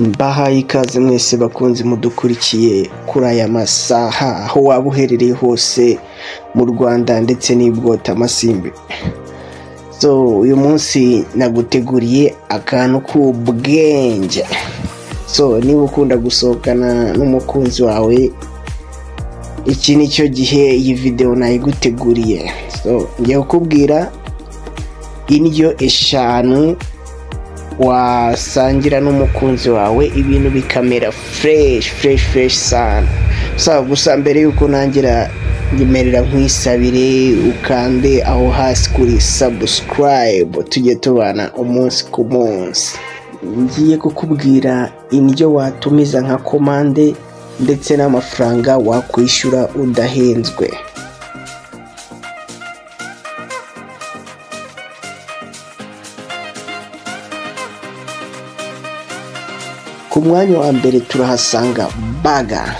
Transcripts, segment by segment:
Mbahaye ikaze mwese bakunzi mudukurikiye kuri aya masaha aho waba uherereye hose mu Rwanda ndetse n'ibwotamasimbi so uyu munsi naguteguriye akantu k'ubwenge so niba ukunda gusohokana n'umukunzi wawe iki ni cyo gihe iyi videwo nayiguteguriye so ngiye kukubwira indyo eshanu wasangira n'umukunzi wawe ibintu bikamera fureshi fureshi fureshi sana so gusa mbere y'uko nangira nyemerera nkwisabire ukande aho hasi kuri sabusikarayibu tujye tubana umunsi ku munsi ngiye kukubwira indyo watumiza nka komande ndetse n'amafaranga wakwishyura udahenzwe ku mwanya wa mbere turahasanga baga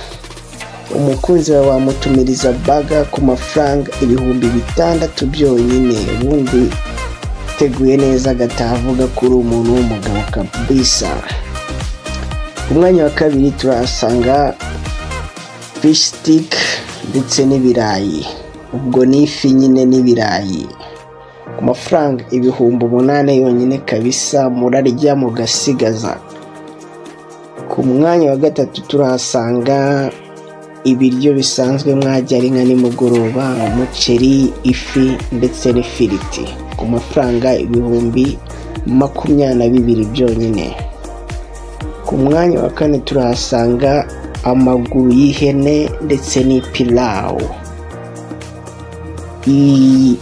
umukunzi wawe wamutumiriza baga ku mafaranga ibihumbi bitandatu byonyine ubundi teguye neza agataha avuga ko uri umuntu w'umugabo kabisa ku mwanya wa kabiri turahasanga fishi sitike ndetse n'ibirayi ubwo ni ifi nyine n'ibirayi ku mafaranga ibihumbi umunani yonyine kabisa murarya mugasigaza ku mwanya wa gatatu turahasanga ibiryo bisanzwe mwajya ari nka nimugoroba umuceri ifi ndetse n'ifiriti ku mafaranga ibihumbi makumyabiri na bibiri byonyine ku mwanya wa kane turahasanga amaguru y'ihene ndetse n'ipilawu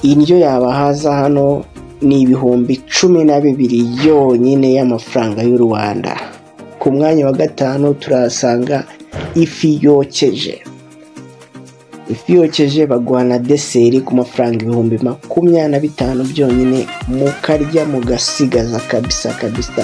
indyo yabahaza hano ni ibihumbi cumi na bibiri yonyine y'amafaranga y'u rwanda ku mwanya wa gatanu turahasanga ifi yokeje ifi yokeje baguha na deseri ku mafaranga ibihumbi makumyabiri na bitanu byonyine mukarya mugasigaza kabisa kabisa